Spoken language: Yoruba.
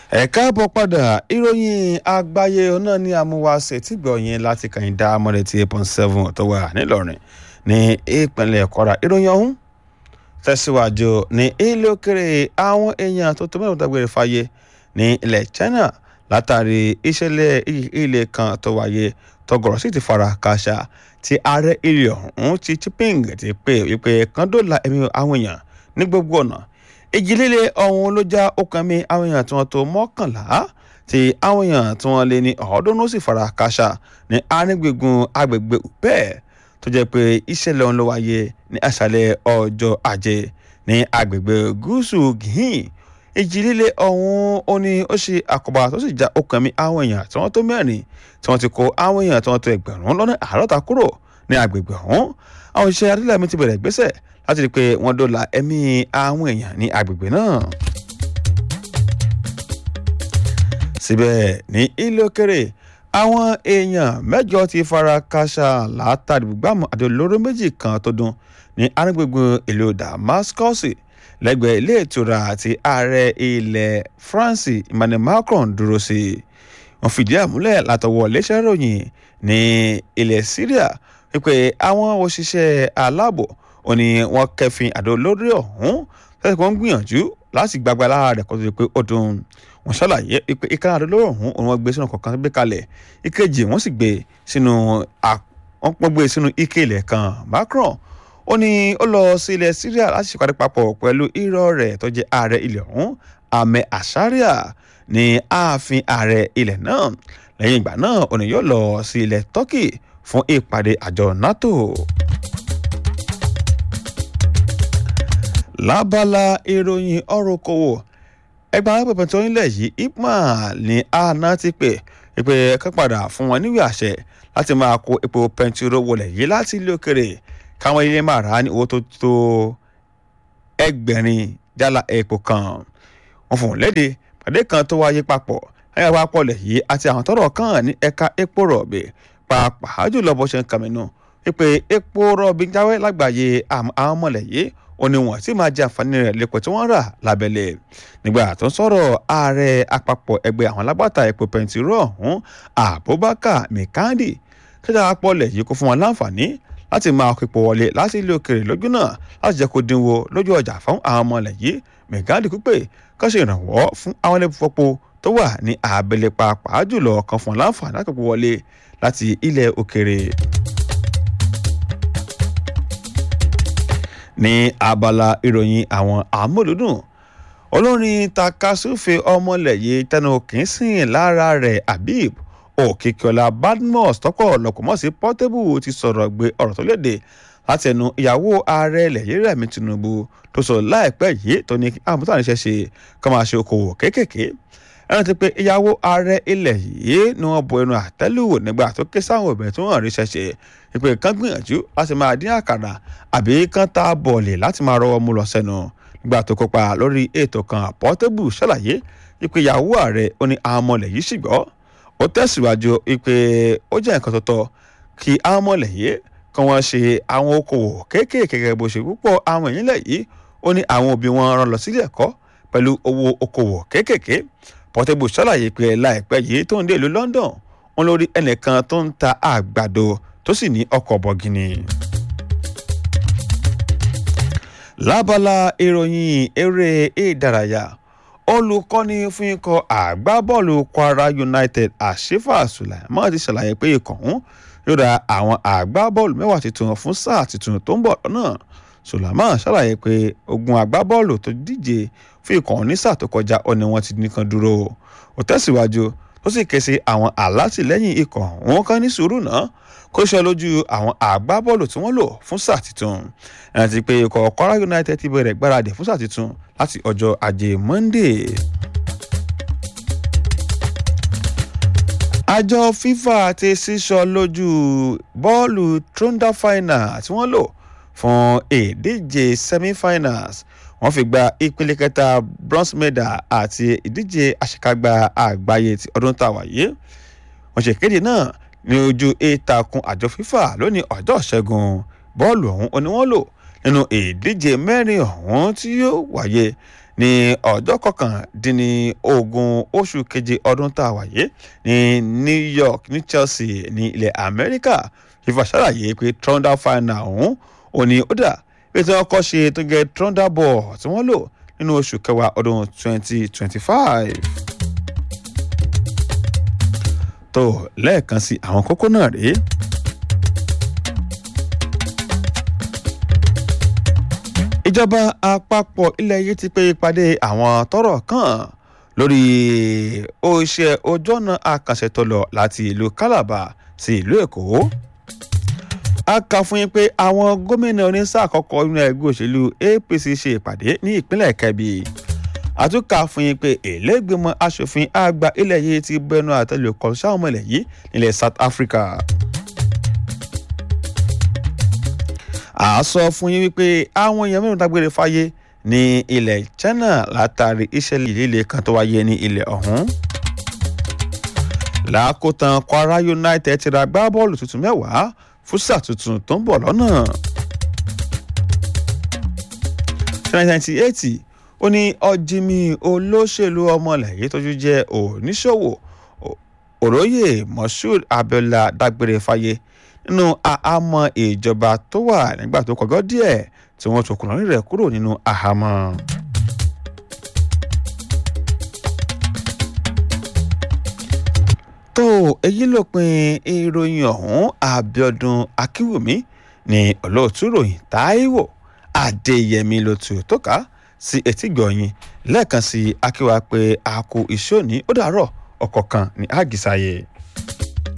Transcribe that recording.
ẹ káàbọ̀ padà ìròyìn àgbáyé náà ní amúwáṣe tí gbọ̀yìn láti kàyìndà amọ̀rẹ̀ tí eight point seven tó wà nílọrin ní ìpínlẹ̀ kwara ìròyìn ọ̀hún tẹ̀síwájú ní ilé òkèrè àwọn èèyàn tó tó mẹ́rin dágbére fáyé ní ilẹ̀ china látàrí ìṣẹ̀lẹ̀ ilé kan tó wáyé tọgọrọ sì ti fara káṣá tí ààrẹ ilé ọ̀hún ti Jinping ti pè wípé kan dóòlà ẹ̀mí àwọn èèyàn ní gbogbo ọ̀nà ìjì líle ọ̀hún ló já ọkàn mi àwọn èèyàn tí wọ́n tó mọ́kànlá tí àwọn èèyàn tí wọ́n lé ní ọ̀ọ́dúnrún sì fara káṣá ní arígbègùn agbègbè bẹ́ẹ̀ tó jẹ́ pé ìṣẹ̀lẹ̀ ọ̀hún ló wáyé ní àṣálẹ́ ọjọ́ ajé ní agbègbè gúúsù gíhìn ìjì líle ọ̀hún ó ní ó ṣe àkóbá tó sì já ọkàn mi àwọn èèyàn tí wọ́n tó mẹ́rin tí wọ́n ti kó àwọn èèyàn tí wọ́n tó ẹgbẹ̀rún lọ́nà àádọ́ta kúrò ní agbègbè ọ̀hún àwọn iṣẹ́ adílẹ̀mí ti bẹ̀rẹ̀ ìgbésẹ̀ láti rí i pé wọ́n dóòlà ẹ̀mí àwọn èèyàn ní agbègbè náà. síbẹ̀ ní ilé òkèrè àwọn èèyàn mẹ́jọ ti fara káṣá látàrí gbàmù àti olóró méjì kan tó dún ní arígbègbè ìlú Damascus lẹ́gbẹ̀ẹ́ ilé ìtura àti ààrẹ ilẹ̀ France Emmanuel Macron dúró sí wọ́n fìdí àmúlẹ̀ látọwọ́ iléeṣẹ́ ìròyìn ní ilẹ̀ Syria wípé àwọn òṣìṣẹ́ aláàbò ó ní wọ́n kẹfin àdó lórí ọ̀hún tẹ́sí wọ́n ń gbìyànjú láti gbagba lára rẹ̀ kó tó di pé ó dùn wọ́n ṣàlàyé pé ìkànnì àdó lórí ọ̀hún òun wọ́n gbé sínú kọ̀ọ̀kan gbé kalẹ̀ ìkejì wọ́n sì gbé sínú wọ́n gbé sínú ike ilẹ̀ kan Macron ó ní ó lọ sí ilẹ̀ Syria láti ṣèpàdé papọ̀ pẹ̀lú irọ́ rẹ̀ tó jẹ́ ààrẹ ilẹ̀ ọ̀hún Ahmed Asharia ní ààfin ààrẹ ilẹ̀ náà lẹ́yìn ìgbà náà òní yóò lọ sí ilẹ̀ Turkey fún ìpàdé àjọ NATO. lábala ìròyìn ọ̀rọ̀ okòwò ẹgbẹ́ alápẹ̀pẹ̀ tó nílẹ̀ yìí ipman ní àná ti pè pé kán padà fún wọn níwèé àṣẹ láti máa kó epo pẹntiró wọlé yìí láti ilé òkèrè káwọn ilé máa rà á ní owó tó tó ẹgbẹ̀rin jálá epo kan wọn fún un léde pàdé kan tó wáyé papọ̀ ayé àpapọ̀ lẹ̀ yìí àti àwọn tọ́rọ̀ kàn ní ẹ̀ka epo rọ̀bì pàápàá jùlọ bó ṣe ń kàmínú wípé epo rọ̀bì jáwé lágbàáyé àwọn mọ̀lẹ̀ yìí ó ní wọn sì máa jẹ àǹfààní rẹ̀ lẹ́pọ̀ tí wọ́n rà lábẹ́lẹ̀ nígbà tó ń sọ̀rọ̀ ààrẹ àpapọ̀ ẹgbẹ́ àwọn alágbàtà epo pẹntiró ọ̀hún Abubakar Mikandi kíjà apọ̀lẹ̀ yìí kó fún wọn láǹfààní láti máa kó epo wọlé láti ilé òkèrè lójú náà láti jẹ́ kó dínwó lójú ọjà fún àwọn ọmọlẹ̀ yìí Mikandi pípé kán ṣe ìrànwọ́ fún àwọn ilé ìfọpo tó wà ní abẹ́lẹ̀ pàápàá jùlọ kan fún láǹfààní láti kó wọlé láti ilẹ̀ òkèrè. ní abala ìròyìn àwọn àmúlùdùn olórin takasufe ọmọlẹ̀yẹ tẹnu kìínsìn lára rẹ̀ habib òkìkíọlá badmus tọkọ lọkọmọ sí portable ti sọ̀rọ̀ gbé ọ̀rọ̀ tó léde láti ẹnu ìyàwó ààrẹ ilẹ̀ Rẹ̀mí Tinubu tó sọ láìpẹ́ yìí tó ní àmútàníṣẹ́ ṣe kọ́ máa ṣe okòwò kéékèèké ẹran ti pé ìyàwó ààrẹ ilẹ̀ yìí ni wọ́n bo ẹnu àtẹ́lù nígbà tó ké sáwọn obìnrin tí wọ́n rí ṣẹ̀ṣẹ̀ ìpè kan gbìyànjú láti máa dín àkàrà àbí kan ta bọ̀ọ̀lì láti máa rọwọ́ mú lọ sẹ́nu nígbà tó kópa lórí ètò kan Portable ṣàlàyé ìpè ìyàwó ààrẹ ó ní àwọn ọmọlẹ̀ yìí sì gbọ́ ó tẹ̀síwájú ìpè ó jẹ́ nǹkan tó tọ́ kí àwọn ọmọlẹ̀ yìí kan wọ́n ṣe àwọn okòwò kéékèèké gẹ́gẹ́ bó ṣe púpọ̀ àwọn èèyàn lẹ̀ yìí ó ní àwọn òbí wọn rán lọ sílé ẹ̀kọ́ pẹ̀lú owó okòwò kéékèèké Portable ṣàlàyé pé láìpẹ́ yìí tó ń dé ìlú London wọn lórí ẹnìkan tó ń ta àgbàdo tó sì ní ọkọ̀ bọ̀gìnì. lábala ìròyìn eré ìdárayá olùkọ́ni fún ikọ̀ àgbábọ́ọ̀lù Kwara United Ashifa Sulaiman ti ṣàlàyé pé ikọ̀ ọ̀hún yóò ra àwọn àgbábọ́ọ̀lù mẹ́wàá tuntun fún sáà tuntun tó ń bọ̀ lọ́nà Sulaiman ṣàlàyé pé ogun àgbábọ́ọ̀lù tó díje fún ikọ̀ ọ̀hún ní sáà tó kọjá ọ ni wọ́n ti nìkan dúró ó tẹ̀síwájú ó sì ké sí àwọn alátìlẹ́yìn ikọ̀ ọ̀hún kan ní sùúrù náà kó ṣe lójú àwọn àgbábọ́ọ̀lù tí wọ́n lò fún sáà tuntun àti pé ikọ̀ Kwara United ti bẹ̀rẹ̀ gbáradì fún sáà tuntun láti ọjọ́ ajé Monday. àjọ FIFA ti sísọ lójú bọ́ọ̀lù trunda final tí wọ́n lò fún ìdíje semi-finals wọ́n fi gba ìpele kẹta bronze medal àti ìdíje àṣekágbá àgbáyé ti ọdún tá a wà yìí wọ́n ṣèkéde náà ní ojú ìtàkùn àjọ FIFA lónìí ọjọ́ ìṣẹ́gun bọ́ọ̀lù ọ̀hún ni wọ́n lò nínú ìdíje mẹ́rin ọ̀hún tí yóò wáyé ní ọjọ́ kọkàndínní ogún oṣù keje ọdún tá a wáyé ní New York ní Chelsea ní ilẹ̀ Amẹ́ríkà fífa ṣàlàyé pé trundle final ọ̀hún ò ní ó dà bí tí wọ́n kọ́ ṣe tó gẹ trundle ball tí wọ́n lò nínú oṣù kẹwàá ọdún 2025. tó lẹ́ẹ̀kan sí àwọn kókó náà rèé. ìjọba àpapọ̀ ilẹ̀ yìí ti pe ìpàdé àwọn tọ́rọ̀ kàn lórí oṣẹ́ ojú ọ̀nà àkànṣe tó lọ láti ìlú Calabar sí ìlú Èkó. a kà fún yín pé àwọn gómìnà oníṣà àkọ́kọ́ nínú ẹgbẹ́ òṣèlú APC ṣe ìpàdé ní ìpínlẹ̀ Kebbi. àtúnkà fún yín pé ìlẹ́gbẹ̀mọ aṣòfin àgbà ilẹ̀ yìí ti bẹnu àtẹ́lù kọ́ sáwọn ọmọ ilẹ̀ yìí nílẹ̀ South Africa. a sọ fún yín wípé àwọn èèyàn mẹ́rin dágbére fáyé ní ilẹ̀ China látàrí ìṣẹ̀lẹ̀ líle kan tó wáyé ní ilẹ̀ ọ̀hún. làákótán Kwara United ti ra gbá bọ́ọ̀lù tuntun mẹ́wàá fúsà tuntun tó ń bọ̀ lọ́nà. 1998 ó ní ọ̀jìmì olóṣèlú ọmọlẹ́yìn tójú jẹ́ oníṣòwò òróyè Moshood Abiola dágbére fáyé nínú àhámọ́ ìjọba tó wà nígbà tó kọjọ́ díẹ̀ tí wọ́n tún kùnà rẹ̀ kúrò nínú àhámọ́. tó èyí lópin ìròyìn ọ̀hún Abíọ́dún Akínwùmí ní olóòtú ròyìn Táíwò Adéyẹmí ló tù tó ká sí etígbọ̀yìn lẹ́ẹ̀kan sí akíwá pé a kú iṣẹ́ òní ó dàárọ̀ ọ̀kọ̀ọ̀kan ní àgìsáyé.